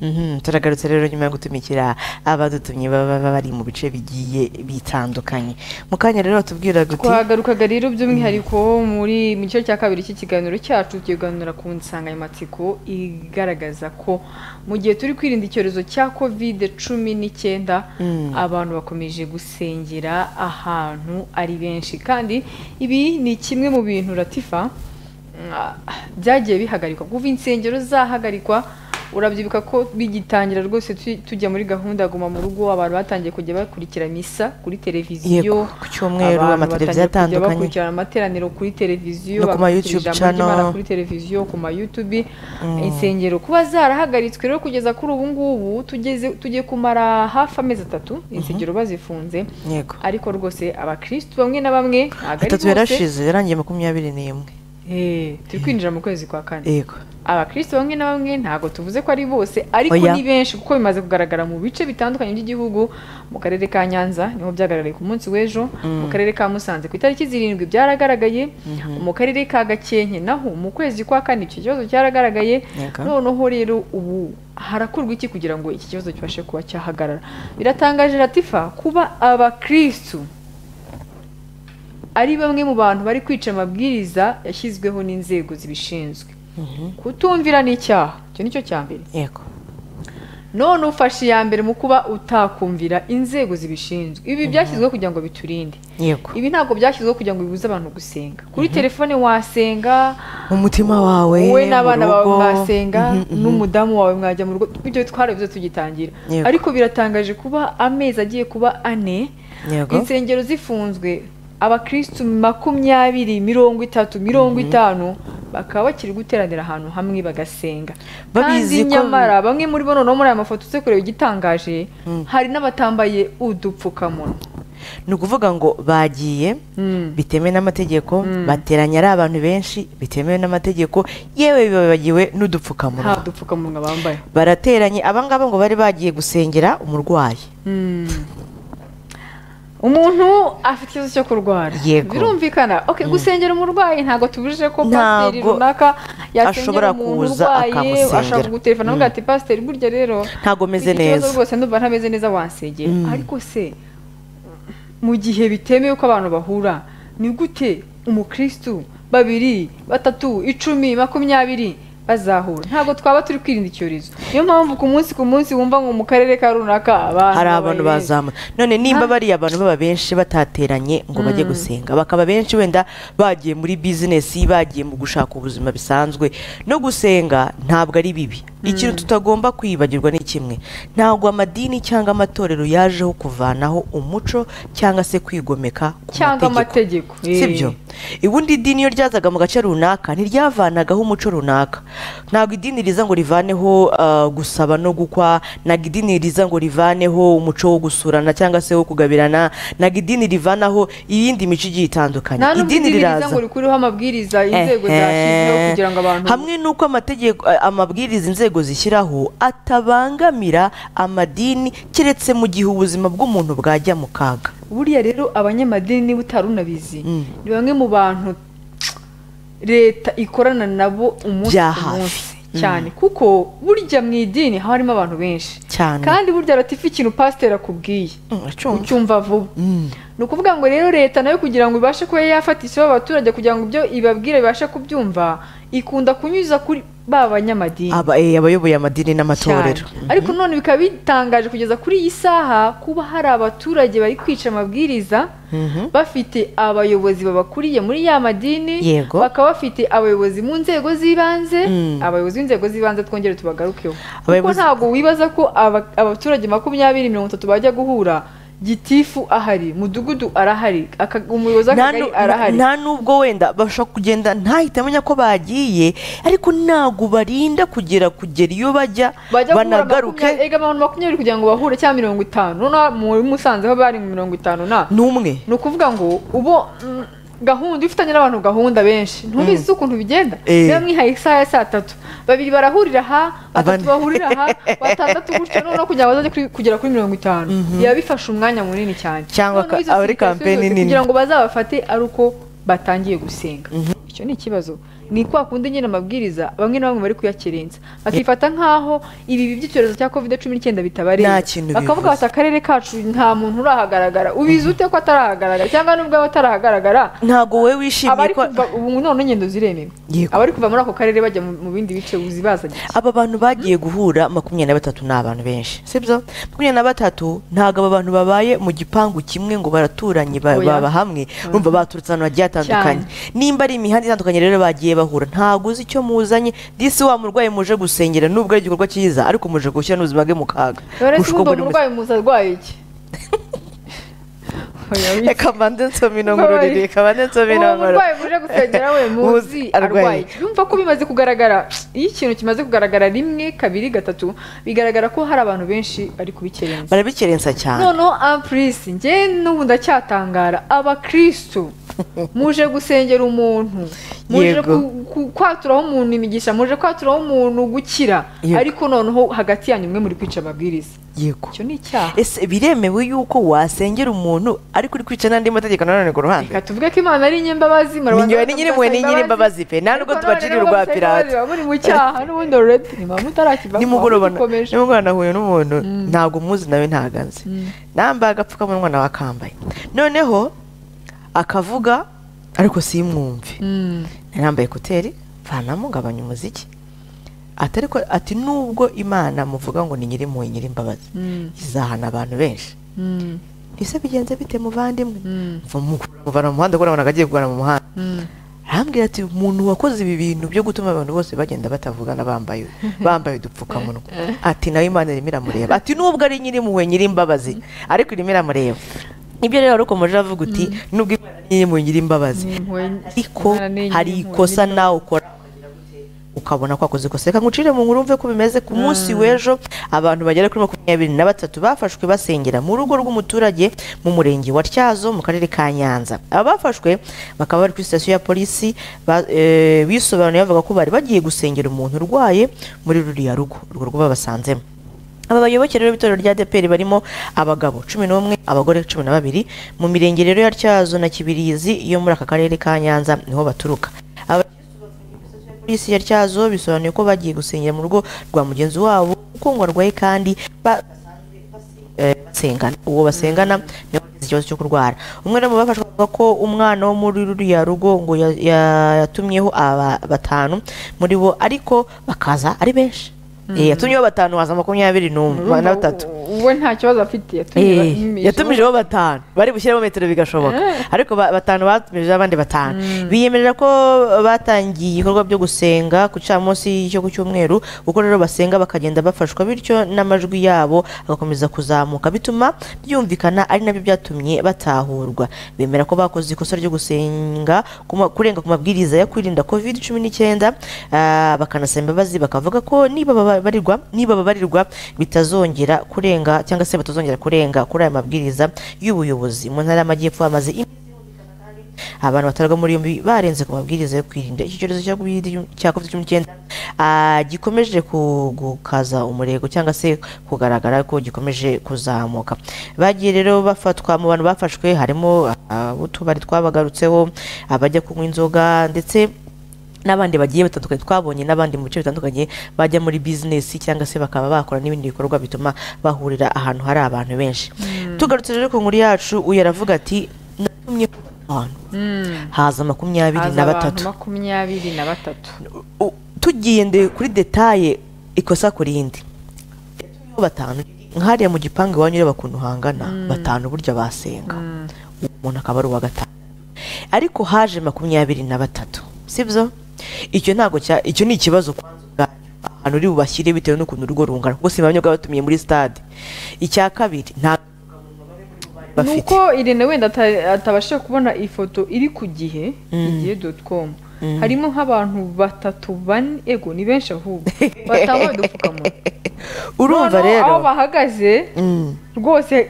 Mhm, turagarutse rero nyuma yo gutumikira abadutumye baba bari mu bice bigiye bitandukanye mu kanya rero tubwira guti twagarukaga rero by'umwihariko muri mu gice cya kabiri cy'ikiganiro cyacu tukiganira ku nsanganyamatsiko igaragaza ko mu gihe turi kwirinda icyorezo cya kovide cumi n'icyenda Mm. abantu bakomeje gusengera ahantu ari benshi kandi ibi ni kimwe mu bintu ratifa ah, byagiye bihagarikwa kuva insengero zahagarikwa urabyibuka ko bigitangira rwose tu- tujya muri gahunda ya guma mu rugo abantu batangiye kujya bakurikira misa kuri televiziyo yego ku cyumweru abantu amateleviziyo batangiye kujya atandukanye bakurikirana amateraniro kuri televiziyo No ku ma bakurikira YouTube ijambo ry'Imana channel. kuri televiziyo ku ma YouTube Mm. insengero kuba zarahagaritswe rero kugeza kuri ubu ngubu tugeze tugiye kumara hafi amezi atatu insengero bazifunze yego ariko rwose abakirisitu bamwe na bamwe ntabwo ari atatu bose yarashize yarangiye makumyabiri n'imwe Eh, turi kwinjira mu kwezi kwa kane yego abakirisitu bamwe na bamwe ntabwo tuvuze ko ari bose ariko Oya. ni benshi kuko bimaze kugaragara mu bice bitandukanye by'igihugu mu karere ka nyanza niho byagaragaye ku munsi w'ejo mu karere ka musanze ku itariki zirindwi byaragaragaye mu karere ka gakenke naho mu kwezi kwa kane icyo kibazo cyaragaragaye Yego. noneho rero ubu harakorwa iki kugira ngo iki kibazo kibashe kuba cyahagarara biratangaje ratifa kuba abakirisitu ari bamwe mu bantu bari kwica amabwiriza yashyizweho n'inzego zibishinzwe kutumvira ni icyaha icyo ni cyo cya mbere yego none ufashe iya mbere mu kuba utakumvira inzego zibishinzwe ibi byashyizweho kugira ngo biturinde yego ibi ntabwo byashyizweho kugira ngo bibuze abantu gusenga kuri telefone wasenga mu mutima wawe wowe mu n'abana bawe rugo. mwasenga Mhm, mhm. n'umudamu wawe mwajya mu rugo ibyo twarabivuze tugitangira Yego. ariko biratangaje kuba amezi agiye kuba ane yego insengero zifunzwe abakirisitu makumyabiri mirongo itatu mirongo itanu bakaba bakiri guteranira ahantu hamwe bagasenga Babizi kandi ko- nyamara bamwe muri bo noneho muri aya mafoto uze kureba igitangaje hari n'abatambaye udupfukamunwa ni ukuvuga ngo bagiye Mm. bitemewe n'amategeko bateranya ari abantu benshi bitemewe n'amategeko yewe bibabagiwe nta n'udupfukamunwa dupfukamunwa bambaye barateranye abangaba ngo bari bagiye gusengera umurwayi Mm. umuntu afite ikibazo cyo kurwara Yego. birumvikana ok gusengera umurwayi ntabwo tubujije ko pasiteri Ntago runaka yasengera ashobora umuntu kuza urwaye akamusengera. ashaka guterefona avuga ati pasiteri burya rero Ntago meze mfite ikibazo neza." rwose ndumva ntameze neza wansengera ariko se mu gihe bitemewe ko abantu bahura ni gute umukirisitu babiri batatu icumi makumyabiri bazahura ntabwo twaba turi kwirinda icyorezo niyo mpamvu ku munsi ku munsi wumva ngo mu karere ka runaka abantu hari babaye abantu benshi. bazamutse none nimba bariya abantu baba benshi batateranye ngo bajye gusenga bakaba benshi wenda bagiye muri bizinesi bagiye mu gushaka ubuzima bisanzwe no gusenga ntabwo ari bibi ikintu tutagomba kwibagirwa ni kimwe ntabwo amadini cyangwa amatorero yajeho kuvanaho umuco cyangwa se kwigomeka ku cyangwa mategeko amategeko sibyo ubundi idini iyo ryazaga mu gace runaka ntiryavanagaho umuco runaka ntabwo idini riza ngo rivaneho ah, gusaba no gukwa ntabwo idini riza ngo rivaneho umuco wo gusurana cyangwa se wo kugabirana ntabwo idini rivanaho iyindi mico igiye itandukanye nta n'ubwo idini riza ngo rikuriho amabwiriza inzego Ehe. zashyizweho kugira ngo abantu hamwe n'uko amategeko eh, amabwiriza inzego zishyiraho atabangamira amadini keretse mu gihe ubuzima bw'umuntu bwajya mu kaga buriya rero abanyamadini niba utari unabizi Mm. ni bamwe mu bantu leta ikorana nabo umunsi Bya ku hafi. munsi cyane kuko burya mu idini haba harimo abantu benshi Cyane. kandi burya ratifa ikintu pasiteri akubwiye Mm, acyumva. ucyumva vuba Mm. ni ukuvuga ngo rero leta nayo kugira ngo ibashe kuba yafata isibo abaturage kugira ngo ibyo ibabwira bibashe kubyumva ikunda kunyuza kuri ba banyamadini Aba- eh, abayoboye amadini cyane n'amatorero ariko none bikaba bitangaje kugeza kuri iyi saha kuba hari abaturage bari kwica amabwiriza bafite abayobozi babakuriye muri ya madini Yego. bakaba bafite abayobozi mu nzego z'ibanze Mm. abayobozi b'inzego z'ibanze twongere tubagarukeho kuko Abayobozi- ntabwo wibaza ko aba- abaturage makumyabiri mirongo itatu bajya guhura gitifu ahari mudugudu arahari aka- umuyobozi nta w'akagari nu- arahari nta nubwo wenda bashobora kugenda ntahite amenya ko bagiye ariko ntabwo barinda kugera kugera iyo bajya bajya guhura makumyabiri- banagaruke ega abantu makumyabiri kugira ngo bahure cyangwa mirongo itanu noneho muri musanze ho bari mu mirongo itanu na n'umwe ni ukuvuga ngo ubo mm, gahunda iyo ufitanye n'abantu gahunda benshi ntubizi ukuntu bigenda Eh. niba mwihaye isaha ya saa tatu babiri barahurira aha batatu Abandi- bahurira aha batandatu gutyo noneho kugira ngo bazajye kuri- kugera kuri mirongo itanu biba bifashe umwanya munini cyane Cyangwa Noneho ka- izo abari serivisi kampeni zose nini. kugira ngo bazabafate ari uko batangiye gusenga icyo ni ikibazo ni kwa kundi nyine amabwiriza bamwe na bamwe bari kuyakerensa bakifata nk'aho ibi by'icyorezo cya covid cumi Nta n'icyenda bitabareba kintu bivuze. bakavuga bati akarere kacu nta muntu urahagaragara ubizi ute ko atarahagaragara cyangwa nubwo aba atarahagaragara ntabwo wowe wishimiye abari ko kuva ubu none ingendo ziremewe Yego. abari kuva muri ako karere bajya mu mu bindi bice uzi baza gike aba bantu bagiye guhura makumyabiri na batatu ni abantu benshi sibyo makumyabiri na batatu ntabwo aba bantu babaye mu gipangu kimwe ngo baraturanye ba- Oya. baba hamwe urumva baturutse ahantu hagiye hatandukanye nimba ari imihanda itandukanye rero bagiye bahura ntabwo uzi icyo muzanye disi wa murwayi muje gusengera nubwo ari igikorwa cyiza ariko muje gushyira n'ubuzima bwe mu kaga rero Kurusha uko uwo buri wese- murwayi muza arwaye iki Oya, wiki. reka mbanze nsome inongoro Oya. riri reka mbanze nsome uwo inongoro murwayi muje gusengera we muzi Muzi arwaye. arwaye iki yumva ko bimaze kugaragara iyo ikintu kimaze kugaragara rimwe kabiri gatatu bigaragara ko hari abantu benshi bari kubikerenza barabikerensa cyane noneho ampurisi njye n'ubu ndacyatangara abakirisitu muje gusengera umuntu muje Yego. ku- ku- kwaturaho umuntu imigisha muje kwaturaho umuntu gukira Yego. ariko noneho hagati yanyu mwe muri kwica ababwiriza yego icyo ni icyaha ese biremewe yuko wasengera umuntu ariko uri kwica n'andi mategeko nanone ku ruhande reka tuvuge ko imana ari inyembabazi Ni njyewe ni nyir'impuhwe, ni nyir'imbabazi pe. Nta nubwo tubacirira urwa Pilato. muri mu cyaha n'ubundi ororedi ni mpamvu utarakiva nimugoroba na- gikomeje nimugoroba nahuye n'umuntu Mm. ntabwo muzi nawe ntagaze Mm. nambaye agapfukamunwa nawe akambaye noneho akavuga ariko simwumve Mm. narambaye ekuteri vanamo ngabanya umuziki ati ariko ati nubwo imana muvuga ngo ni nyir'impuhwe nyir'imbabazi Mm. izahana abantu benshi Mm. ese bigenze bite muvandimwe Mm. Mva mu- muvana mu muhanda kubona agiye kugana mu muhanda Mm. arambwira ati umuntu wakoze ibi bintu byo gutuma abantu bose bagenda batavugana bambaye bambaye udupfukamunwa ati nawe imana irimo iramureba ati nubwo ari nyir'impuhwe nyir'imbabazi ariko irimo iramureba nibyo rero wari ukomeje avuga uti nubwo imana ari nyir'impuhwe nyir'imbabazi Ni impuhwe- ariko Imana ni hari inyempuhwe ikosa nawe ukora ukabona ko akoze ikosa reka ngucire mu nkuru mve ko bimeze ku munsi w'ejo abantu bagera kuri makumyabiri na batatu bafashwe basengera mu rugo rw'umuturage mu murenge wa tyazo mu karere ka nyanza aba bafashwe bakaba bari kuri sitasiyo ya polisi ba- eh, bisobanuye bavuga ko bari bagiye gusengera umuntu urwaye muri ruriya rugo urwo rugo babasanzemo aba bayoboke rero b'itorero rya deperi barimo abagabo cumi n'umwe abagore cumi na babiri mu mirenge rero ya tyazo na kibirizi yo muri aka karere ka nyanza niho baturuka abakirisitu bafungiye kuri sitasiyo ya polisi ya tyazo bisobanuye ko bagiye gusengera mu rugo rwa mugenzi wabo kuko ngo arwaye kandi ba- eh, basengana uwo basengana niwe wagize ikibazo cyo kurwara umwe rero mu bafashwe avuga ko umwana wo muri ruriya rugo ngo ya- ya- yatumyeho aba- batanu muri bo ariko bakaza ari benshi Eh, yatumyeho batanu haza makumyabiri n'umwe Urumva na batatu u- uwe nta kibazo afite yatumije Eh, batumijeho. yatumijeho batanu bari bushyiremo metero bigashoboka ariko ba- batanu batumije abandi batanu biyemerera ko batangiye ibikorwa byo gusenga ku cyamunsi cyo ku cyumweru kuko rero basenga bakagenda bafashwa bityo n'amajwi yabo agakomeza kuzamuka bituma byumvikana ari nabyo byatumye batahurwa bemera ko bakoze ikosa ryo gusenga ku ma- kurenga ku mabwiriza ya kwirinda covid cumi n'icyenda ah, bakanasaba imbabazi bakavuga ko niba babarirwa niba babarirwa bitazongera kurenga cyangwa se batazongera kurenga kuri aya mabwiriza y'ubuyobozi mu ntara y'amajyepfo hamaze iminsi humvikana kandi abantu batarwa muri yombi barenze ku mabwiriza yo kwirinda iki cyorezo cya covid cya covid cumi n'icyenda ah, gikomeje ku- gukaza umurego cyangwa se kugaragara ko gikomeje kuzamuka bagiye rero bafatwa mu bantu bafashwe harimo utubari twabagarutseho abajya kunywa inzoga ndetse n'abandi bagiye batandukanye twabonye n'abandi mu bice bitandukanye bajya muri bizinesi cyangwa se bakaba bakora n'ibindi bikorwa bituma bahurira ahantu hari abantu benshi tugarutse rero ku nkuru yacu uyu aravuga ati natumye abantu Mm. haza makumyabiri Haza na abantu batatu makumyabiri na batatu U- tugiye nde kuri detaye ikosa ku rindi Yatumyeho batanu nk'hariya mu gipangu iwanyu ureba ukuntu hangana batanu burya basenga uwo muntu akaba ari uwa gatanu ariko haje makumyabiri na batatu sibyo icyo ntabwo cya icyo ni ikibazo kwanza ubwanyu ahantu uri bubashyire bitewe n'ukuntu urugo rungana kuko simamye batumiye muri stade icya kabiri nta bafite nuko irene wenda ata- atabashije kubona ifoto iri ku gihe igihe doti komu harimo nk'abantu batatu bane ego ni benshi ahubwo batambaye udupfukamunwa urumva Noneho rero aho bahagaze Mm. rwose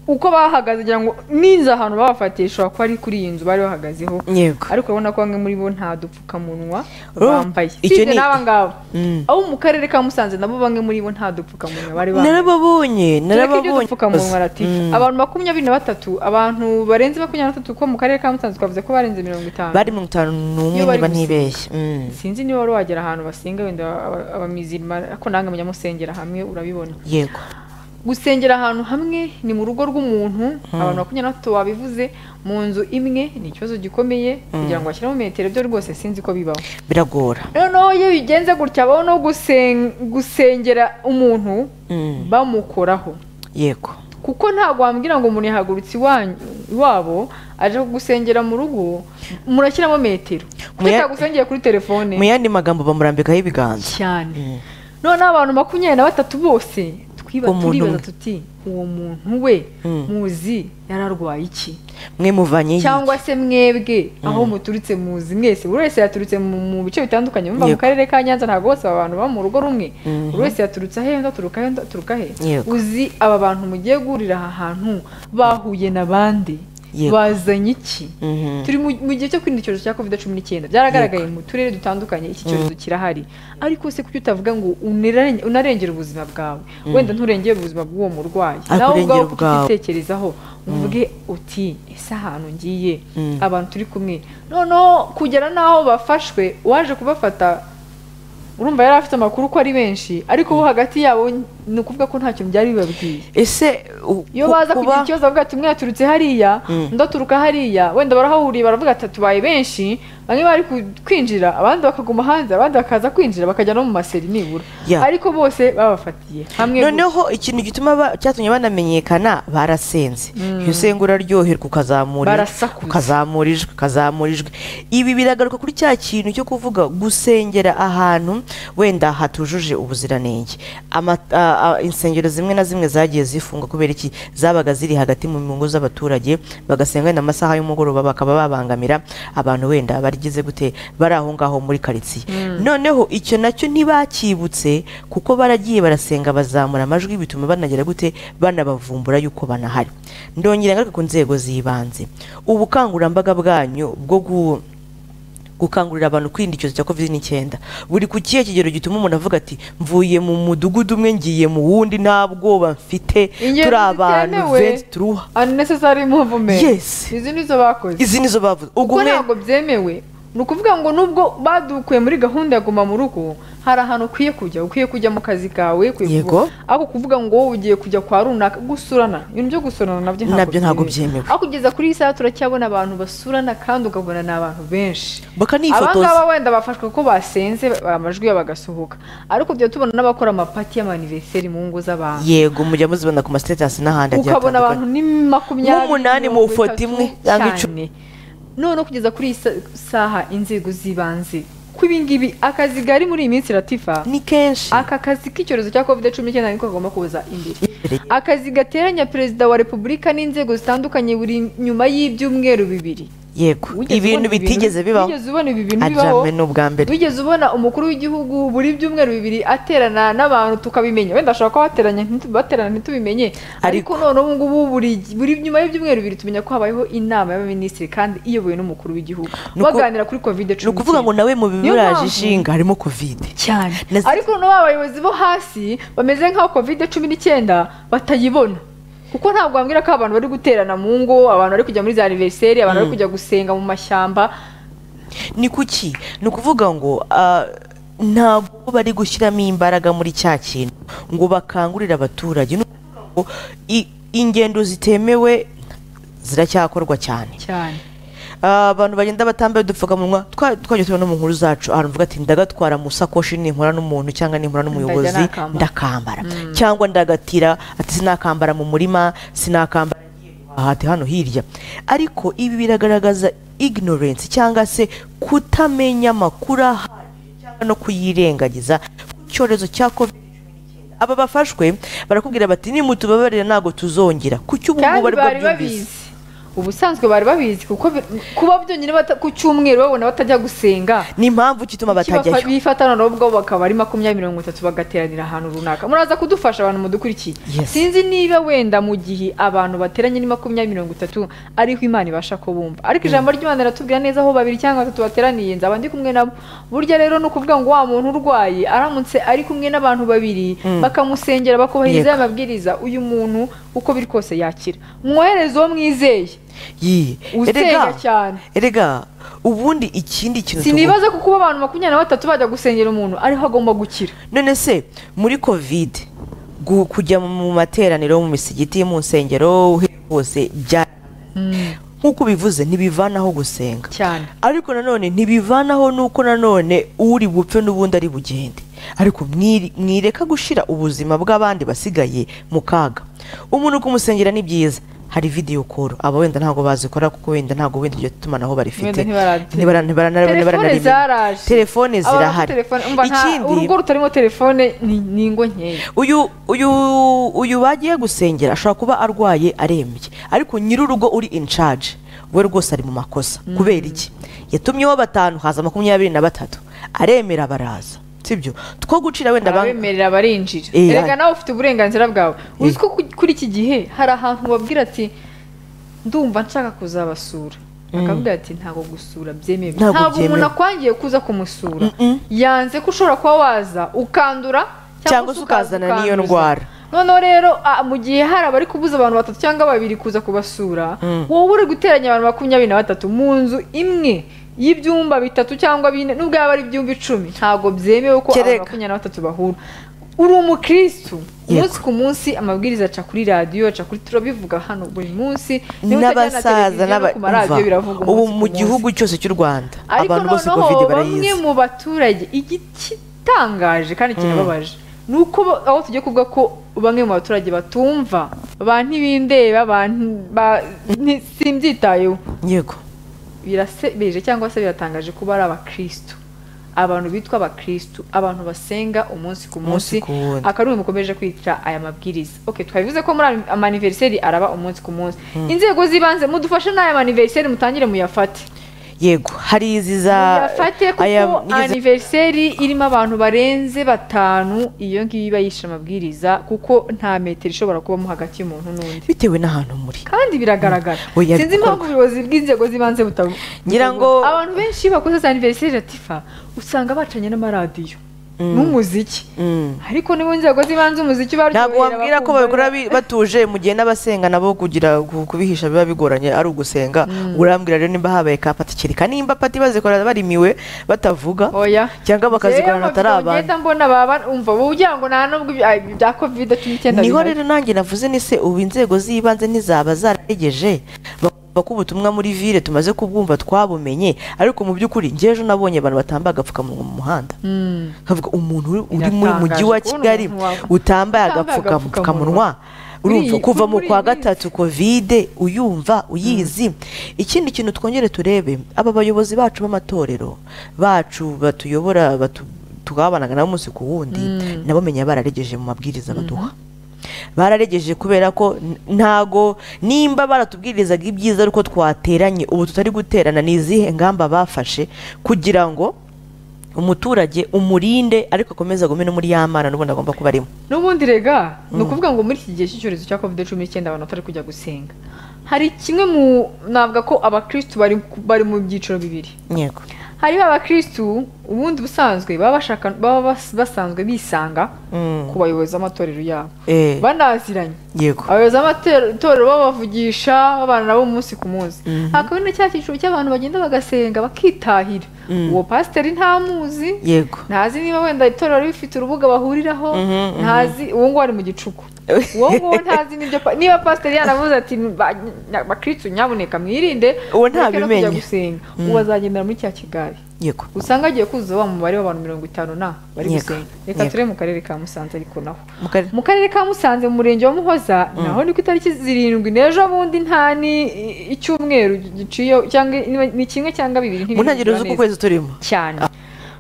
uko bahagaze ngira ngo n'inzu ahantu babafatiye ishobora kuba ari kuri iyi nzu bari bahagazeho yego ariko urabona ko bamwe muri bo nta dupfukamunwa Urumva- bambaye icyo sibye ni- n'aba ngaba Mm. abo mu karere ka musanze nabo bamwe muri bo nta dupfukamunwa bari bambaye narababonye tureke ibyo narababonye dupfukamunwa ratifa Mm. abantu makumyabiri na batatu abantu barenze makumyabiri na batatu ko mu karere ka musanze twavuze ko barenze mirongo itanu bari mirongo itanu n'umwe Iyo bari niba gusenga. ntibeshye Mm. sinzi niba wari wagera ahantu basenga wenda aba- abamizirima ariko nange munyamusengera hamwe urabibona yego gusengera ahantu hamwe ni mu rugo rw'umuntu abantu makumyabiri na batatu babivuze mu nzu imwe ni ikibazo gikomeye kugira ngo bashyiremo metero byo rwose sinzi ko bibaho biragora noneho iyo bigenze gutya baho no gusen- gusengera umuntu Mm. bamukoraho yego kuko ntabwo wambwira ngo umuntu yahagurutse iwanyu- iwabo aje gusengera mu rugo murashyiramo metero kuki Muya- utagusengeye kuri telefone mu yandi magambo bamurambikaho ibiganza Mm. cyane noneho abantu makumyabiri na batatu bose twiba Umuntu turibaza umwe. tuti uwo muntu we Mm. muzi yararwaye iki mwe muvanye iyi. cyangwa se mwebwe aho muturutse muzi mwese buri wese yaturutse mu mu bice bitandukanye bumva mu Yego. karere ka nyanza ntabwo bose aba bantu baba mu rugo rumwe Mhm. buri wese yaturutse ahe undi aturuka he undi aturuka he Yego. uzi aba bantu mugiye guhurira aha hantu bahuye n'abandi Yego. bazanye iki Mhm. turi mu mu gihe cyo kwirinda icyorezo cya covid cumi n'icyenda byaragaragaye mu turere dutandukanye iki cyorezo kirahari ariko se kuki utavuga ngo unarenge- unarengere ubuzima bwawe wenda nturengere ubuzima bw'uwo murwayi Ariko nawe urengera ubwawe ubwawe. ukitekerezaho uvuge uti ese ahantu ngiye Mm. abantu turi kumwe noneho kugera n'aho bafashwe uwaje kubafata urumva yari afite amakuru ko ari benshi ariko bo hagati yabo ni ukuvuga ko ntacyo byari bibabwiye ese u- iyo ku- baza kuba- kugira ikibazo bavuga ati umwe yaturutse hariya Mm. undi aturuka hariya wenda barahahuriye baravuga ati tubaye benshi bamwe bari ku- kwinjira abandi bakaguma hanze abandi bakaza kwinjira bakajya no mu maseri nibura Yeah. ariko bose babafatiye hamwe noneho ikintu gituma ba- cyatumye banamenyekana barasenze iyo usenga uraryoherwa ukazamura ijwi, Barasakuza. ukazamura ijwi ukazamura ijwi ibi biragaruka kuri cya kintu cyo kuvuga gusengera ahantu wenda hatujuje ubuziranenge Ama- a- a- insengero zimwe na zimwe zagiye zifunga kubera iki zabaga ziri hagati mu ngo z'abaturage bagasenga wenda amasaha y'umugoroba bakaba babangamira abantu wenda barigize gute bari aho ngaho muri karitsiye noneho icyo nacyo ntibakibutse kuko baragiye barasenga bazamura amajwi bituma banagera gute banabavumbura yuko banahari ndongera ngaruka ku nzego z'ibanze ubukangurambaga bwanyu bwo gu- gukangurira abantu kwirinda icyorezo cya covid n'icyenda buri ku kihe kigero gituma umuntu avuga ati mvuye mu mudugudu umwe ngiye mu wundi nta bwoba mfite Ingendo turi abantu zitemewe. venti turuha unnecessary movement Yes. izi nizo bakoze izi nizo bavuze ubwo kuko mwe ntabwo byemewe ni ukuvuga ngo nubwo badukuye muri gahunda ya guma mu rugo hari ahantu ukwiye kujya ukwiye kujya mu kazi kawe ukwiye Yego. kuva- ariko kuvuga ngo wowe ugiye kujya kwa runaka gusurana ibintu byo gusurana nabyo Nabyo ntabwo byemewe. aho kugeza kuri iyi saha turacyabona abantu basurana kandi ukabona ni abantu benshi bakanifotoza abangaba wenda bafashwe ko basenze amajwi yabo agasohoka ariko tujya tubona n'abakora amapati y'amaniveriseri mu ngo z'abantu yego mujya muzibona ku masitatasi n'ahandi agiye ukabona abantu ni makumyabiri Nk'umunani mu mirongo ifoto itatu, imwe cyangwa cyane. icumi. noneho kugeza kuri iyi sa- saha inzego z'ibanze ko ibingibi akazi gari muri iyi minsi ratifa ni kenshi aka kazi k'icyorezo cya covid cumi n'icyenda niko kagomba kuza imbere Imbere. akazi gateranya perezida wa repubulika n'inzego zitandukanye buri nyuma y'ibyumweru bibiri yego Wigeze ibintu ubona ibi bitigeze bibaho wigeze ubona ibi bintu bibaho ajyame n'ubwa mbere wigeze ubona umukuru w'igihugu buri byumweru bibiri aterana n'abantu tukabimenya wenda ashobora kuba bateranye ntitu- baterana ntitubimenye ariko Ariko- none ubu ngubu buri buri nyuma y'ibyumweru bibiri tumenya ko habayeho inama y'abaminisitiri kandi iyobowe n'umukuru w'igihugu Ni uku- baganira kuri covid cumi ni ukuvuga ngo nawe mu mpamvu- biburaje ishinga harimo covid cyane Nasi- ariko noneho abayobozi bo hasi bameze nk'aho kovide cumi n'icyenda batayibona kuko ntabwo bambwira ko abantu bari guterana mu ngo abantu bari kujya muri za aniveriseri abantu bari kujya gusenga mu mashyamba ni kuki ni ukuvuga ngo ah, ntabwo bari gushyiramo imbaraga muri cya kintu ngo bakangurire abaturage Ni ukuvuga ngo i- ingendo zitemewe ziracyakorwa cyane cyane Ah, abantu bagenda batambaye udupfukamunwa twa- twajya tubona mu nkuru zacu ahantu uvuga ati ndagatwara mu sakoshi ninkora n'umuntu cyangwa ninkora n'umuyobozi nakambara." ndakambara cyangwa ndagatira ati sinakambara mu murima sinakambara ngiye guhaha, ati hano hirya ariko ibi biragaragaza ignorance cyangwa se kutamenya amakuru ahagije cyangwa no kuyirengagiza ku cyorezo cya covid aba bafashwe barakubwira bati nimutubabarira ntabwo tuzongera kuki ubu ngubu bari kandi bwo bari byumvise babizi ubusanzwe bari babizi kuko bi- kuba byonyine bata- ku cyumweru babona batajya gusenga ni impamvu ki ituma kibafa- batajyayo bifata noneho ubwo bakaba ari makumyabiri mirongo itatu bagateranira ahantu runaka muraza kudufasha abantu mudukurikiye Yes. sinzi niba wenda mu gihe abantu bateranye ni makumyabiri mirongo itatu ariho imana ibasha kubumva ariko ijambo ry'imana riratubwira neza aho babiri cyangwa batatu bateraniye nzaba ndi kumwe nabo burya rero ni ukuvuga ngo wa muntu urwaye aramutse ari kumwe n'abantu babiri bakamusengera bakubahiriza Yego. amabwiriza uyu muntu uko biri kose yakira mwohereze uwo mwizeye Yee. usenya cyane erega ubundi ikindi kintu tugomba sinibaza ko kuba abantu makumyabiri na batatu bajya gusengera umuntu ariho agomba gukira none se muri kovide gu- kujya mu materaniro mu misigiti mu nsengero he- hose bya nk'uko ubivuze ntibivanaho gusenga cyane ariko nanone ntibivanaho nuko nanone uri bupfe n'ubundi ari bugende ariko mwiri- mwireka gushyira ubuzima bw'abandi basigaye mu kaga umuntu kumusengera ni byiza hari videyo koro aba wenda ntabwo bazikora kuko wenda ntabwo wenda iryo tumanaho barifite Wenda ntibarate- Ntibara- ntibara- ntibara- telefone ntibaranarimenya. zaraje telefone Abantu zirahari telefone- umva nta- urugo rutarimo telefone ni ni ingo nkeya uyu uyu uyu bagiye gusengera ashobora kuba arwaye arembye ariko nyir'urugo uri in charge we rwose ari mu makosa kubera iki yatumyeho batanu haza makumyabiri na batatu aremera baraza sibyo two gucira wenda banki abemerera barinjira Eh, erega hari- nawe ufite uburenganzira bwawe uzi ko ku- kuri iki gihe hari ahantu babwira ati ndumva nshaka kuzabasura bakavuga ati ntabwo gusura byemewe Ntabwo ntabwo umuntu byemewe. akwangiye kuza kumusura Mm-mm. yanze ko ushobora kuba waza ukandura Cyangwa se ukazana n'iyo ukanduza. ndwara. noneho rero ah, mu gihe hari abari kubuza abantu batatu cyangwa babiri kuza kubasura wowe uri guteranya abantu makumyabiri na batatu mu nzu imwe y'ibyumba bitatu cyangwa bine nubwo yaba ari ibyumba icumi ntabwo byemewe ko abantu Kereka. makumyabiri na batatu bahura uri umukirisitu Yego. umunsi ku munsi amabwiriza aca kuri radiyo aca kuri turabivuga hano buri munsi niba utajya na n'abasaza televiziyo no n'aba- ku maradiyo umva, biravuga ubu umunsi ku mu munsi. gihugu cyose cy'u rwanda ariko abantu bose noneho covid bamwe barayizi mu baturage igitangaje kandi kirababaje ni uko bo- aho tugiye kuvuga ko bamwe mu baturage batumva ba ntibindeba ba nti- ba- nti- simbyitayeho yego birasebeje cyangwa se biratangaje kuba ari abakirisitu abantu bitwa abakirisitu abantu basenga umunsi ku Umunsi munsi ku wundi. akaruhu mukomeje kwita aya mabwiriza okay twabivuze ko muri ama- amaniveriseri araba umunsi ku munsi inzego z'ibanze mudufashe n'aya maniveriseri mutangire muyafate yego hari izi za muyafate aya- kuko n'izi- aniveriseri irimo abantu barenze batanu iyo ngiyo iba yishe amabwiriza kuko nta metero ishobora kubamo hagati y'umuntu n'undi bitewe n'ahantu muri kandi biragaragara Oya, bikorwa. sinzi impamvu ubuyobozi bw'inzego z'ibanze buta- Ngira ngo- abantu benshi iyo bakoze za aniveriseri latifa usanga bacanye n'amaradiyo n'umuziki Mm. ariko niba inzego z'ibanze umuziki baryohera ntabwo wambwira ko bakumva, babikora bi- batuje mu gihe n'abasenga nabo kugira ku- kubihisha biba bigoranye ari ugusenga urambwira rero nimba habaye ka pati kereka nimba pati bazikora barimiwe batavuga oya cyangwa bakazigorana Yewe, atari amabido abantu ngenda mbona baba umva wowe ugira ngo nta nubwo ibya- ibya kovide cumi n'icyenda niho bihari. rero nanjye navuze ni se ubu inzego z'ibanze ntizaba zararegeje bakumva ko ubutumwa muri vile tumaze kubwumva twabumenye ariko mu by'ukuri njye ejo nabonye abantu batambaye agapfukamunwa mu muhanda Mm. nkavuga umuntu uri- uri mu mujyi Biratangaje wa kubona kigali umuntu wa- utambaye utambaye agapfukamunwa. agapfukamunwa urumva Uri- kuva mu muri kwa iyi minsi. gatatu kovide uyumva uyizi ikindi kintu twongere turebe aba bayobozi bacu b'amatorero bacu batuyobora batu- tugabanaga nabo umunsi ku wundi nabo menya bararegeje mu mabwiriza baduha bararegeje kubera ko n- ntago nimba baratubwirizaga ibyiza ariko twateranye ubu tutari guterana ni izihe ngamba bafashe kugira ngo umuturage umurinde ariko akomeze agume no muri ya mana n'ubundi agomba kuba arimo n'ubundi rega ni ukuvuga ngo muri iki gihe cy'icyorezo cya covid cumi n'icyenda abantu batari kujya gusenga hari kimwe mu navuga ko abakirisitu bari, ku- bari mu byiciro bibiri yego hari abakirisitu ubundi busanzwe baba bashaka baba bas- basanzwe bisanga Mm. ku bayobozi b'amatorero yabo Eh. banaziranye yego abayobozi b'amatorero babavugisha babana nabo umunsi ku munsi hakaba hari na cya cyiciro cy'abantu bagenda bagasenga bakitahira uwo pasiteri ntamuzi yego ntazi niba wenda itorero rifite urubuga bahuriraho Mhm, ntazi uwo nguwo ari mu gicuku uwo nguwo ntazi n'ibyo pa- niba pasiteri yaravuze ati "Ba- nya- bakristu nyabuneka mwirinde Uwo mureke no ntabimenye. kujya gusenga uwo azagendera muri cya kigari yego usanga agiye kuzuza wa mubare w'abantu mirongo itanu na bari Yego, gusenga reka yego. turebe mu karere ka musanze ariko naho Mu karere- mu karere ka musanze mu murenge wa muhoza naho ni ku itariki zirindwi n'ejo bundi nta ni icyumweru giciye cyangwa ni kimwe cyangwa bibiri mu ntangiriro z'uku kwezi turimo cyane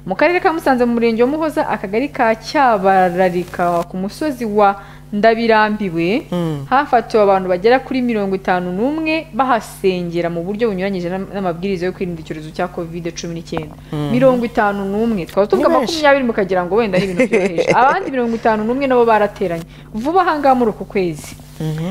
mu karere ka musanze mu murenge wa muhoza akagari ka cyabararika ku musozi wa ndabirambiwe Mm. hafatiwe abantu bagera kuri mirongo itanu n'umwe bahasengera mu buryo bunyuranyije n'am- n'amabwiriza yo kwirinda icyorezo cya covid cumi n'icyenda mirongo itanu n'umwe twaba tuvuga Ni benshi. makumyabiri mukagira ngo wenda ari ibintu byoroheje abandi mirongo itanu n'umwe nabo barateranye vuba ahangaha muri uku kwezi Mhm.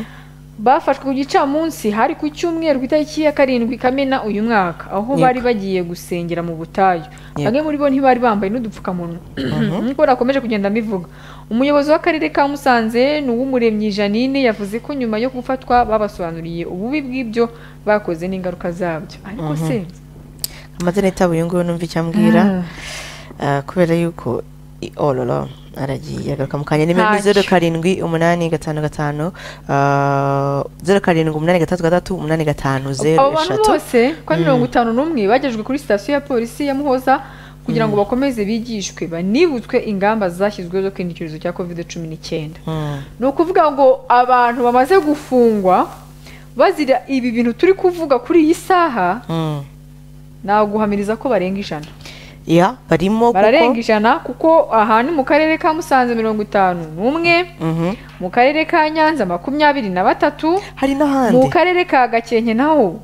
bafashwe ku gicamunsi hari ku cyumweru ku itariki ya karindwi kamena uyu mwaka aho Yego. bari bagiye gusengera mu butayu Yego. bamwe muri bo ntibari bambaye n'udupfukamunwa nk'uko nakomeje kugenda mbivuga umuyobozi w'akarere ka musanze ni uw'umuremyi janine yavuze ko nyuma yo gufatwa babasobanuriye ububi bw'ibyo bakoze n'ingaruka zabyo ariko se amazina yitaba uyu nguyu numva icyo ambwira Ah, kubera yuko i- ororo aragiye agaruka mu kanya nimero ni Ntacyo. zeru karindwi umunani gatanu gatanu ah, zeru karindwi umunani gatatu gatatu umunani gatanu zeru abo bantu eshatu bose kwa mirongo itanu n'umwe bagejejwe kuri sitasiyo ya polisi ya muhoza kugira ngo bakomeze bigishwe banibutswe ingamba zashyizweho zo kwirinda icyorezo cya covid cumi n'icyenda Mm. ni ukuvuga ngo abantu bamaze gufungwa bazira ibi bintu turi kuvuga kuri iyi saha Mm. naguhamiriza ko barenga ijana ya barimo bararenga kuko ijana kuko aha ni mu karere ka musanze mirongo itanu n'umwe Mhm. mu karere ka nyanza makumyabiri na batatu hari mu n'ahandi karere ka gakenke naho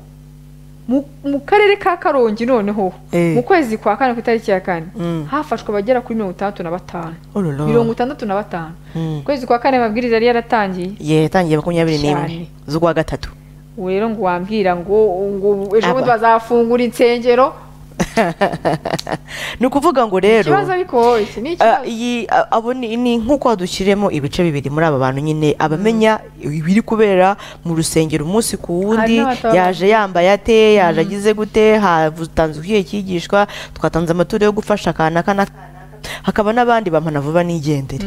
mu mu karere ka karongi noneho Eh. mu kwezi kwa kane ku itariki ya kane Mm. hafashwe abagera kuri mirongo itandatu na batanu ororo mirongo itandatu na batanu Mm. mu kwezi kwa kane amabwiriza yari yaratangiye ye yatangiye makumyabiri Cyane. n'imwe z'ukwa gatatu ubu rero ngo wambwira ngo ngo ejo Aba. bundi bazafungura insengero ni ukuvuga ngo rero ikibazo ariko iki ni Ah, ikibazo iyi ah, abo ni ni nk'uko dushyiremo ibice bibiri muri aba bantu nyine abamenya ibiri kubera mu rusengero umunsi ku wundi Hari n'abataba- yaje yambaye ate yaje agize gute hatanzwe ikihe cyigishwa twatanze amaturo yo gufasha akana kana hakaba n'abandi bampana vuba n'igendere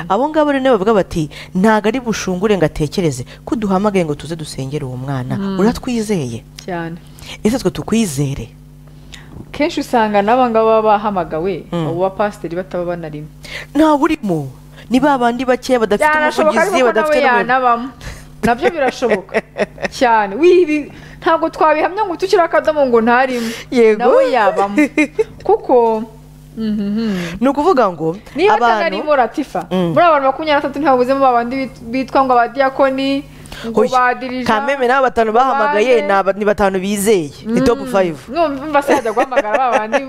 abo ngabo rero nibo bavuga bati ntabwo ari bushungure ngo atekereze ko duhamagaye ngo tuze dusengere uwo mwana uratwizeye cyane ese twe tukwizere kenshi usanga n'aba ngaba baba bahamagawe Mm. abo bapasiteri bataba banarimo ntawe urimo ni ba bandi bakeya badafite byanashoboka umuvugizi ariko ko nawe badafite n'umuyobozi yanabamo nabyo birashoboka cyane wibi ntabwo twabihamya ngo tukiriho akadomo ngo ntarimo Yego. nawe yabamo kuko mhm. ni ukuvuga ngo niba abantu atanarimo ratifa Mm. muri abantu makumyabiri na batatu ntibabuzemo babandi bit- bitwa ngo abadiyakoni ngo Oya, badirija kameme n'abo batanu bahamagaye bande. ni aba- ni batanu bizeye ni top five numva se yajya guhamagara ba bandi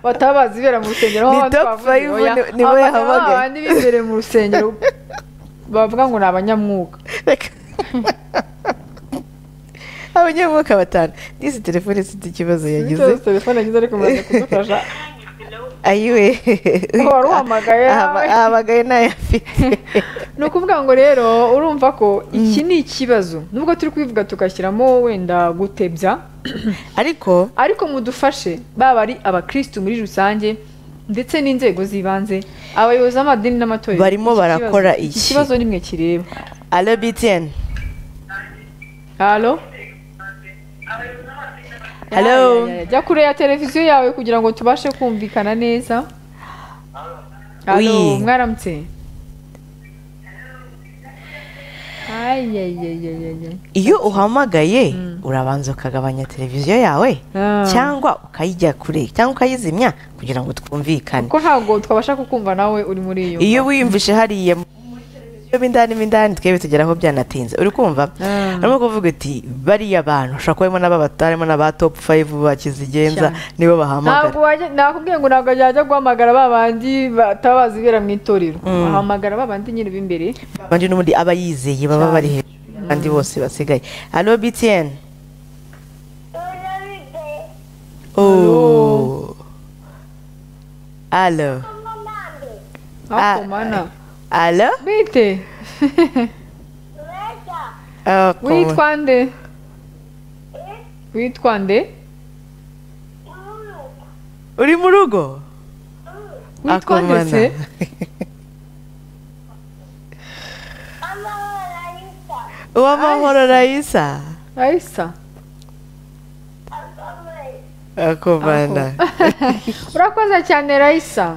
bataba bazi ibera mu rusengero Ni aho abandi top bavuze, five oya, ni- nibo abandi baba yahamagaye. abandi bibereye mu rusengero bavuga ngo ni abanyamwuga Reka. abanyamwuka batanu n'isi telefone ifite ikibazo yagize Bityo telefone yagize ariko muraza kudufasha ayiwe Uwo wari uhamagaye nawe. ahamagaye nayo afite ni ukuvuga ngo rero urumva ko iki ni ikibazo nubwo turi kubivuga tugashyiramo wenda gutebya ariko ariko mudufashe baba ari abakirisitu muri rusange ndetse n'inzego z'ibanze abayobozi b'amadini n'amatorero Barimo Iki kibazo- barakora iki iki? kibazo nimwe kireba alabitiyeni halo Hello? Ya, ya, ya. jya kure ya televiziyo yawe kugira ngo tubashe kumvikana neza halo Oui. mwaramutse Ayayayayayay. iyo uhamagaye urabanza ukagabanya televiziyo yawe Ah. cyangwa ukayijya kure cyangwa ukayizimya kugira ngo twumvikane ko ntabwo twabasha kukumva nawe uri muri iyo iyo wiyumvishe hariya muri televiziyo mo indani mo indani twebwe tugeraho byanatinze uri kumva Ah. arimo kuvuga uti bariya bantu ushobora kuba harimo n'ababa- harimo n'aba topu fayive bakizigenza Cyane. nibo ntabwo bahamagara wajya nakubwiye ngo ntabwo yajya guhamagara ba bandi bataba bazi ibera mu itorero bahamagara ba bandi nyine b'imbere abandi n'ubundi aba yizeye baba bari hejuru kandi bose basigaye alo btn Oh. alo Ah. hakomana alo bite Oh, witwa nde witwa nde uri mu rugo witwa nde Akomana. se uwamahoro rayisa ayisa akomana urakoze cyane rayisa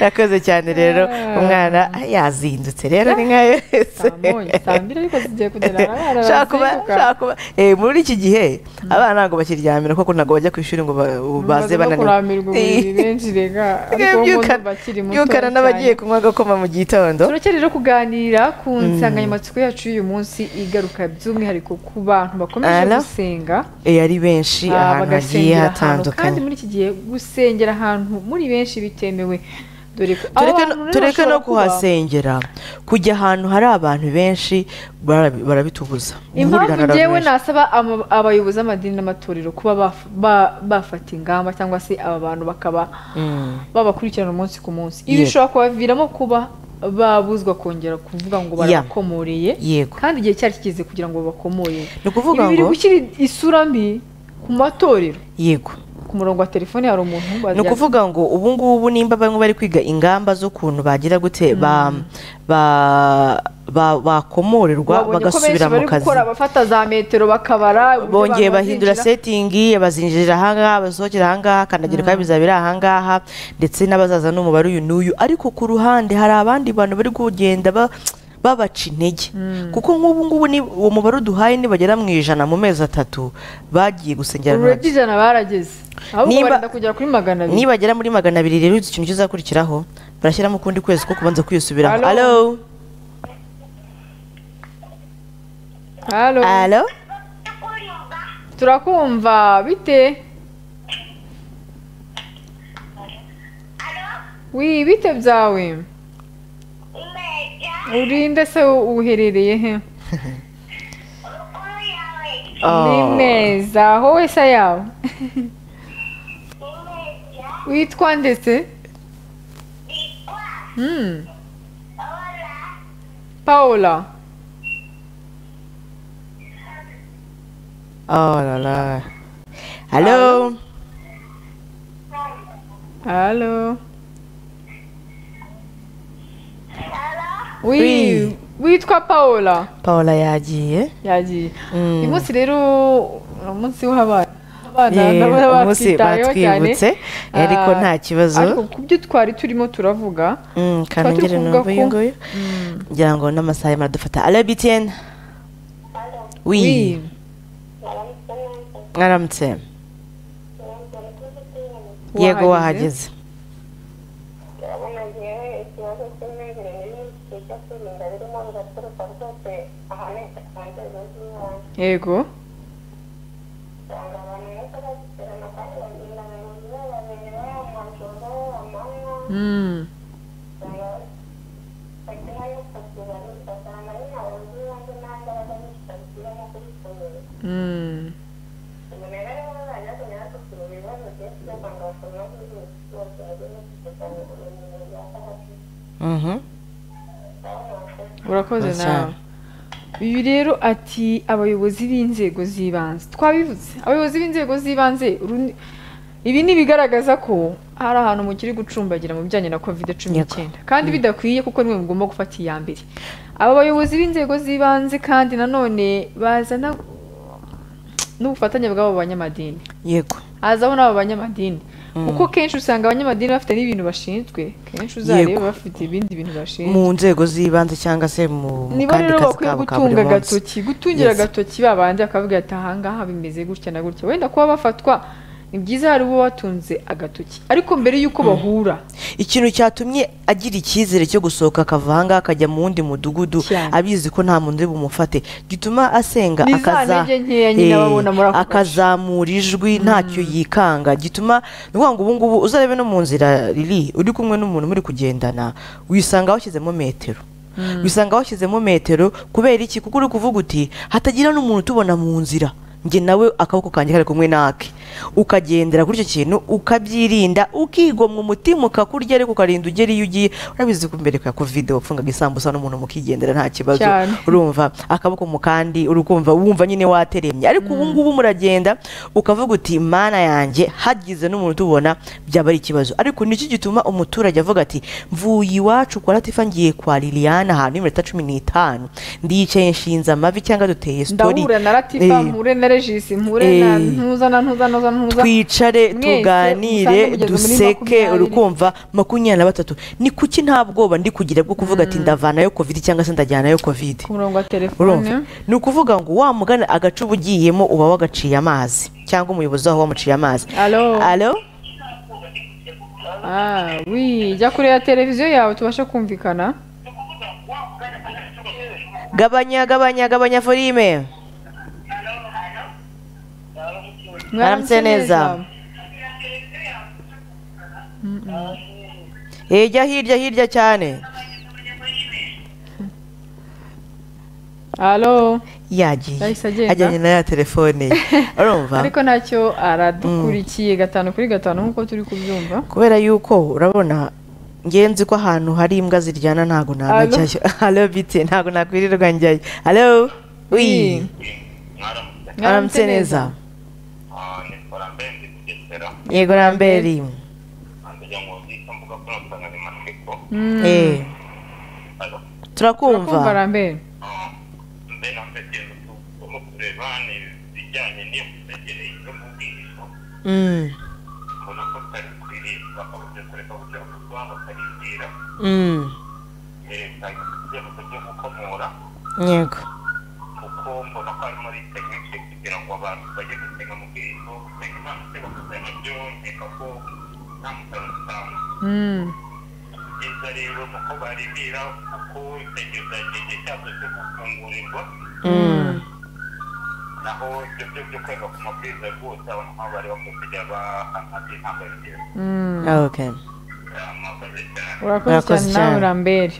Rakoze cyane rero umwana ah, yazindutse rero ni nka yose Samonye, saa mbiri ariko zigiye kugera abana Shaka kuba- barazinduka. shaka kuba- eh, muri iki gihe abana ntabwo bakiryamira kuko ntabwo bajya ku ishuri ngo ba- baze Baze no kuramirwa uburiri benshi rega ariko wowe Byukana- ndumva akiri muto byukana n'abagiye cyane. kunywa agakoma mu gitondo turakera rero kuganira ku nsanganyamatsiko yacu y'uyu munsi igaruka by'umwihariko ku bantu bakomeje Ala. gusenga Eh, ari benshi ahantu hagiye Ah, bagasengera ahantu kandi hatandukanye muri iki gihe gusengera ahantu muri benshi bitemewe dore ko abo tureke bantu no- rero tureke no bashobora kuba- kuhasengera kujya ahantu hari abantu benshi barabi- barabitubuza impamvu Guhurirana n'abantu ngewe benshi. nasaba ama- abayobozi b'amadini n'amatorero kuba baf- ba- bafata ingamba cyangwa se aba bantu bakaba Mm. babakurikirana umunsi ku munsi ibi Yego. bishobora kubaviramo kuba babuzwa kongera kuvuga ngo Yeah. barakomoreye yego kandi igihe cyari kigeze kugira ngo babakomoreye ni ukuvuga ibi biri ngo gushyira isura mbi ku matorero yego ku murongo wa telefone hari umuntu ni ukuvuga ngo ubu ngubu nimba bamwe bari kwiga ingamba z'ukuntu bagira gute ba- ba- ba- bakomorerwa babonye ko benshi bagasubira mu bari kazi gukora bafata za metero bakabara uburyo bongeye abantu bahindura bazinjira. setingi abazinjirira ahangaha abasohokera ahangaha kandagira ukaba bizabera ahangaha ndetse n'abazaza n'umubare uyu n'uyu ariko ku ruhande hari abandi bantu bari kugenda ba- babaca intege kuko nk'ubu ngubu ni uwo mubare uduhaye nibagera mu ijana mu mezi atatu bagiye gusengera ururabyo ntoki. ijana barageze ahubwo Nimba- barenda kugera kuri magana abiri nibagera muri magana abiri rero uzi ikintu kizakurikiraho barashyiramo ukundi kwezi ko kubanza kwiyisubiraho Alo. alo halo alo turakumva bite wi bite byawe urinde se uherereye he ni Oh. meza wowe se yawe witwa ndetse Hmm. paola Oh la la. alo halo wi Wi. witwa paola paula yagiye yagiye Mm. uyu munsi rero ni umunsi w'abana abana Yeah, nabo baba umunsi batwitayeho cyane. batwibutse, ariko Ah, nta kibazo. ariko ku byo twari turimo turavuga Mm, tukaba turi kanongere kuvuga numva uyu ko- nguyu Mm. ngira ngo n'amasaha arimo aradufata alo btn Wi. wi mwaramutse yego wahageze yego Mm. Mm. Mhm. urakoze Murakoze nawe uyu rero ati abayobozi b'inzego z'ibanze twabivutse abayobozi b'inzego z'ibanze uru- ibi ni ibigaragaza ko hari ahantu mukiri gucumbagira mu bijyanye na covid cumi Yego. n'icyenda kandi bidakwiye kuko niwe mugomba gufata iya mbere aba bayobozi b'inzego z'ibanze kandi nanone bazana n'ubufatanye bw'abo banyamadini yego hazaho n'abo banyamadini kuko kenshi usanga abanyamadini bafite n'ibintu bashinzwe kenshi uzareba Yego. bafite ibindi bintu bashinzwe mu nzego z'ibanze cyangwa se mu mu niba kandi rero kazi bakwiye kabo ka gutunga buri munsi agatoki gutungira Yes. agatoki babanje bakavuga ati ahangaha bimeze gutya na gutya wenda kuba bafatwa ni byiza hari uwo batunze agatoki ariko mbere y'uko bahura ikintu cyatumye agira icyizere cyo gusohoka akava ahangaha akajya mu wundi mudugudu Cyane. abizi ko nta muntu uri bumufate gituma asenga Ni za akaza- ntege nkeya nyine Eh, aba abona muri ako gace. akazamura ijwi ntacyo yikanga gituma ni ukuvuga ngo ubu ngubu uzarebe no mu nzira riri uri kumwe n'umuntu muri kugendana wisanga washyizemo metero wisanga washyizemo metero kubera iki kuko uri kuvuga uti hatagira n'umuntu utubona mu nzira njye nawe akaboko kanjye kari kumwe nake ukagendera kuri icyo kintu ukabyirinda ukigomwa umutima ukakurya ariko ukarinda ugera iyo ugiye urabizi ko mbere kwa covid wapfungaga isambusa n'umuntu mukigendera nta kibazo Cyane. urumva akaboko mu kandi uri kumva wumva nyine wateremye ariko ubu ngubu muragenda ukavuga uti mana yanjye hagize n'umuntu utubona byaba ari ikibazo ariko nicyo gituma umuturage avuga ati mvuye iwacu kwa latifa ngiye kwa liliane ahantu y'iminota cumi n'itanu ndiyicaye nshinze amavi cyangwa duteye sitori ndahura na ratifa Eh, mpure na regisi mpure na Eh. ntuza na ntuza na mpuzamahanga twicare mwese musange tuganire mugeze muri duseke makumyabiri. urukumva makumyabiri na batatu ni kuki nta bwoba ndi kugira bwo kuvuga ati ndavanayo kovide cyangwa se ndajyanayo kovide ku murongo wa telefone urumva ni ukuvuga ngo wa mugana agace uba ugiyemo uba wagaciye amazi cyangwa umuyobozi waho wamuciye amazi alo alo Ah, oui jya kureba televiziyo yawe tubashe kumvikana gabanya gabanya gabanya forime Mwaramutse neza. ejya hirya hirya cyane alo yagiye Yahise agenda? ajyanye na ya telefone ye urumva ariko ntacyo aradukurikiye gatanu kuri gatanu nk'uko turi kubyumva kubera yuko urabona ngenzi ko ahantu hari imbwa ziryana ntabwo nanajyayo halo bite ntabwo nakwirirwa njyayo halo wi aramutse neza nikora mbenzi kugesera yego ramberi ngira ngo nicyo mvuga kuri nsanganyamatsiko Eh, kumva turakumva rambere mbe na mbekezo tugomba kureba ibijyanye n'iyo mitekerereze yo mu bwihisho Mm, mbona ko tutari kuririmba abaje kureka kugira ngo tubaho bakaribwira mm, leta ibyemezo byo gukomora yego kuko mbona ko harimo ari tekinike kugira ngo abantu bajye gusenga mu bwihisho gusenga imana se bakazana byo nkeka ko nta musaruro dutanga Mm. byiza rero ni uko baribira kuko itegereza igihe cyabyo cyo gufungurirwa Mm, naho ibyo byo byo kwega ku mabwiriza rwose abantu nk'abo bari bakwiye kujya bahana by'intangarugero Mm. okay mwakoze cyane urakoze Urakoze cyane nawe cyane. rambere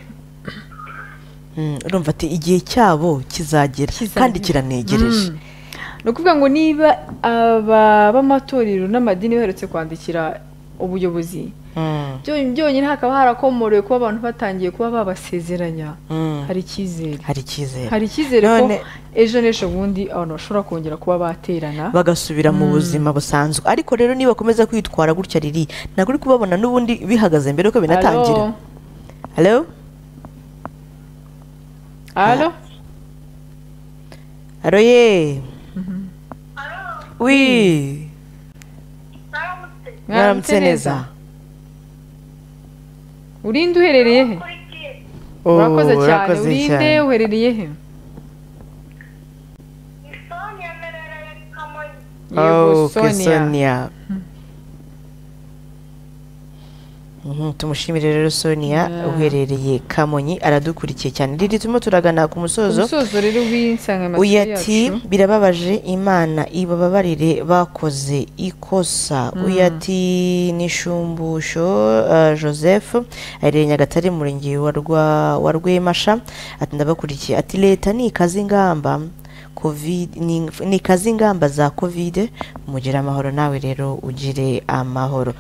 Mm, urumva ati igihe cyabo kizagera Kizagera. kandi kiranegereje Mm. ni ukuvuga ngo niba aba b'amatorero n'amadini baherutse kwandikira ubuyobozi Mm, byo- byonyine hakaba harakomorewe kuba abantu batangiye kuba babasezeranya mm, hari icyizere hari icyizere hari icyizere ko None- ejo n'ejo bundi abantu bashobora kongera kuba baterana bagasubira mu buzima busanzwe ariko rero niba bakomeza kwitwara gutya riri ntabwo uri kubabona n'ubundi bihagaze mbere yuko binatangira Alo? halo alo halo ye wi mwaramutse neza urinde uherereye he Oh, urakoze cyane urakoze urinde cyane. uherereye he Oh, yego okay, sonia Sonia. Mhm, tumushimire rero sonia Yeah. uherereye kamonyi aradukurikiye cyane riri turimo turagana ku musozo umusozo rero w'insanganyamatsiko uyu ati yacu birababaje imana ibababarire bakoze ikosa uyu ati nishumbusho uh, joseph aherereye nyagatare mu murenge wa Rwa- wa rwemasha ati ndabakurikiye ati leta nikaze ingamba covid ni- nikaze ingamba za covid mugire amahoro nawe rero ugire amahoro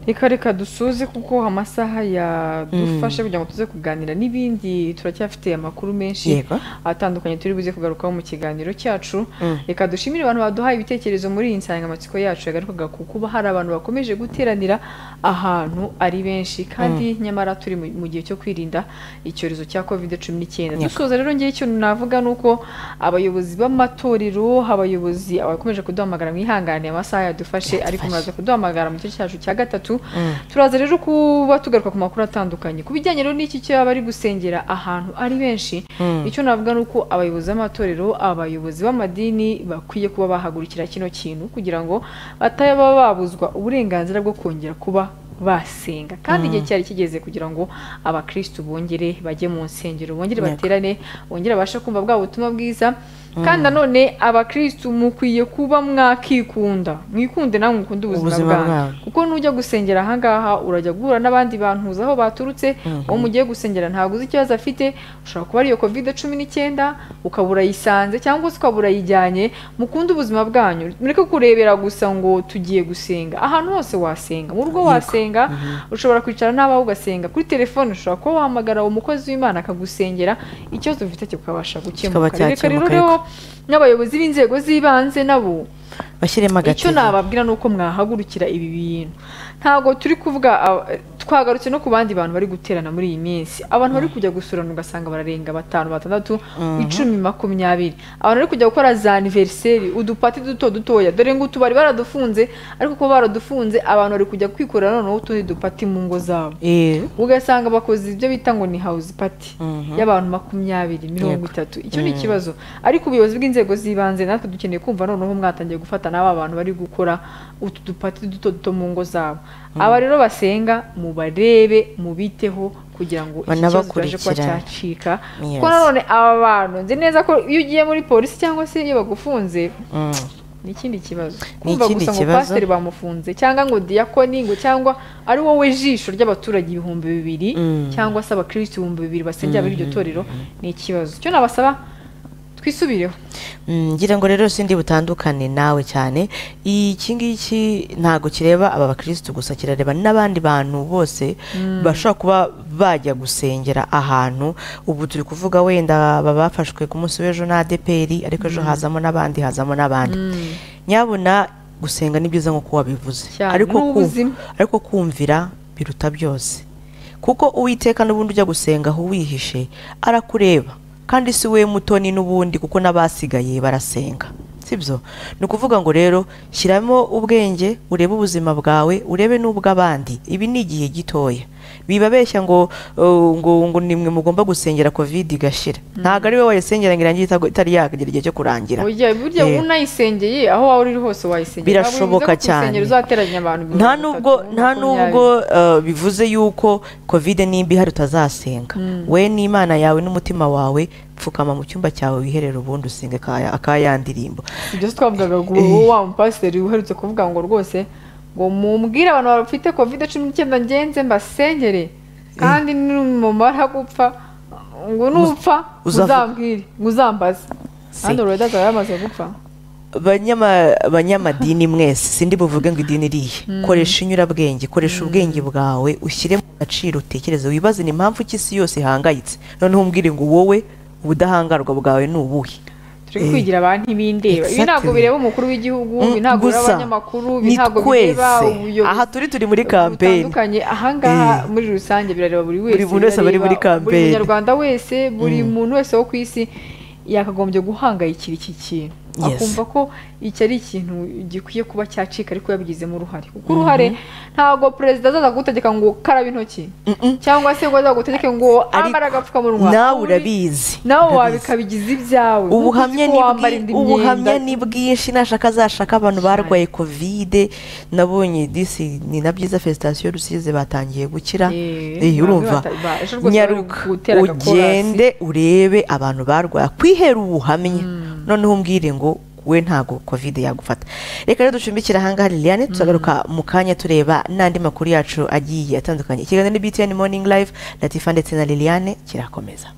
reka reka dusuze kuko amasaha yadufashe kugira ngo tuze kuganira n'ibindi turacyafite amakuru menshi Yego. atandukanye turi buze kugarukaho mu kiganiro cyacu Mm. reka dushimire abantu baduhaye ibitekerezo muri iyi nsanganyamatsiko yacu yagarukaga ku kuba hari abantu bakomeje guteranira ahantu ari benshi kandi nyamara turi mu mu gihe cyo kwirinda icyorezo cya covid cumi n'icyenda Yego. dusoza rero ngewe ikintu navuga ni uko abayobozi b'amatorero abayobozi abakomeje kuduhamagara mwihangane amasaha yadufashe ariko Yadufashe. muraza turaza kuduhamagara mu gice cyacu cya gatatu Mm. turaza rero kuba tugaruka ku makuru atandukanye ku bijyanye rero n'iki cyo bari gusengera ahantu ari benshi Mm. icyo navuga ni uko abayobozi b'amatorero abayobozi b'amadini bakwiye kuba bahagurukira kino kintu kugira ngo bataba babuzwa uburenganzira bwo kongera kuba basenga kandi igihe cyari kigeze kugira ngo abakristu bongere bajye mu nsengero bongere Yego. baterane bongere babashe kumva bwa butumwa bwiza kandi nanone abakristu mukwiye kuba mwakikunda mwikunde namwe mukunde ubuzima Ubuzima bwanyu bwanyu. kuko nujya gusengera ahangaha urajya guhura n'abandi bantu uzi aho baturutse uwo mugiye gusengera ntabwo uzi ikibazo afite ushobora kuba ariyo covid cumi n'icyenda ukaba urayisanze cyangwa se ukaba urayijyanye mukunde ubuzima bwanyu mureke kurebera gusa ngo tugiye gusenga ahantu hose wasenga mu rugo wasenga ushobora kwicara n'abawe ugasenga kuri telefone ushobora kuba wahamagara umukozi w'imana akagusengera ikibazo ufite kikabasha Kikaba gukemuka reka rero cyakemuka, rero n'abayobozi b'inzego z'ibanze nabo bashyiremo icyo agatege nababwira ni uko mwahagurukira ibi bintu ntabwo turi kuvuga ah, twagarutse no ku bandi bantu bari guterana muri iyi minsi abantu bari kujya gusurana ugasanga bararenga batanu batandatu icumi makumyabiri abantu bari kujya gukora za aniveriseri udupati duto dutoya dore ngo utubari baradufunze ariko kuba baradufunze abantu bari kujya kwikorera noneho utundi dupati mu ngo zabo Eh, ugasanga bakoze ibyo bita ngo ni house party Mhm. y'abantu makumyabiri mirongo itatu icyo ni ikibazo ariko ubuyobozi bw'inzego z'ibanze natwe dukeneye kumva noneho mwatangiye gufata n'aba bantu bari gukora utu dupati duto duto mu ngo zabo aba rero basenga mubarebe mubiteho kugira ngo iki kibazo kibashe kuba Banabakurikirane. cyacika Yes. kuko nanone aba bantu nzi neza ko iyo ugiye muri polisi cyangwa se iyo bagufunze mm. ni ikindi kibazo Ni kumva ikindi gusa ngo kibazo. pasiteri bamufunze cyangwa ngo diyakoni ngo cyangwa ari wowe jisho ry'abaturage ibihumbi bibiri Mm. cyangwa se abakirisitu ibihumbi bibiri basengera muri iryo torero ni ikibazo icyo nabasaba twisubireho Mm, ngira ngo rero sindi butandukane nawe cyane iki ngiki ntabwo kireba aba bakirisitu gusa kirareba n'abandi bantu bose bashobora kuba bajya gusengera ahantu ubu turi kuvuga wenda baba bafashwe ku munsi w'ejo na adeperi ariko ejo hazamo n'abandi hazamo n'abandi nyabuna gusenga ni byiza nk'uko wabivuze Cyane, ariko ni kumva- ubuzima. ariko kumvira biruta byose kuko uwiteka n'ubundi ujya gusenga aho wihishe arakureba kandi si we mutoni n'ubundi kuko n'abasigaye barasenga sibyo ni ukuvuga ngo rero shyiramo ubwenge urebe ubuzima bwawe urebe n'ubw'abandi ibi ni igihe gitoya bibabeshya ngo uh, ngo ngo nimwe mugomba gusengera kovide igashira ntabwo ari we wayisengera ngo irangire itago- itari yakagera igihe cyo kurangira burya burya Eh. unayisengeye aho waba uri hose wayisengera Birashoboka Ntabwo bivuze ko ku rusengero cyane. uzateranya abantu mirongo nta itatu, nubwo nta makumyabiri. nubwo uh, bivuze yuko kovide nimba ihari utazasenga we n'imana yawe n'umutima wawe pfukama mu cyumba cyawe wiherere ubundi usenge akaya- akayandirimbo ibyo si twavugaga ngo uwo wa mupasiteri uherutse kuvuga ngo rwose ngo mumbwire abantu bafite kovide cumi n'icyenda ngenze mbasengere kandi numara gupfa ngo nupfa uzavu- uzambwire ngo uzambaze kandi urweda azaba yamaze gupfa Banyama- banyamadini mwese sindi buvuge ngo idini irihe koresha inyurabwenge koresha ubwenge bwawe ushyire mu gaciro utekereze wibaze ni impamvu iki isi yose ihangayitse noneho umbwire ngo wowe ubudahangarwa bwawe ni ubuhe turi kwigira abantu ibindeba ibi ntabwo Exactly. bireba umukuru w'igihugu ibi Mm, ntabwo bireba gusa abanyamakuru ibi ni ntabwo bireba twese ubuyobozi aha turi turi muri kampeni butandukanye ahangaha Eh. muri rusange birareba buri wese Buri muntu wese aba ari birareba muri buri kampeni. munyarwanda wese buri muntu wese wo ku isi yakagombye guhangayikira iki kintu Yes. akumva ko iki ari ikintu gikwiye kuba cyacika ariko yabigizemo uruhare kuko uruhare ntabwo perezida azaza gutegeka ngo karaba intoki Mm-mm. cyangwa se ngo azaza gutegeke ngo Ariko ambare agapfukamunwa nawe Uri- urabizi nawe urabizi. wabikabigiza ibyawe Nkuko ubuhamya uzi ko ni wambara bwi- indi ubuhamya myenda. ni bwinshi nashaka azashaka abantu barwaye kovide nabonye disi ni na byiza fesitasiyo rusize batangiye gukira Eh, Eh, ntabwo urumva bata- ba- ejo rwose nyaruka bari gutera agakorasi. ugende urebe abantu barwaye kwihera ubuhamya noneho umbwire ngo we ntago kovide yagufata reka rero ducumbikire ahangaha liliane turagaruka mu kanya tureba n'andi makuru yacu agiye atandukanye ikiganiro ni btn morning live latifa ndetse na liliane kirakomeza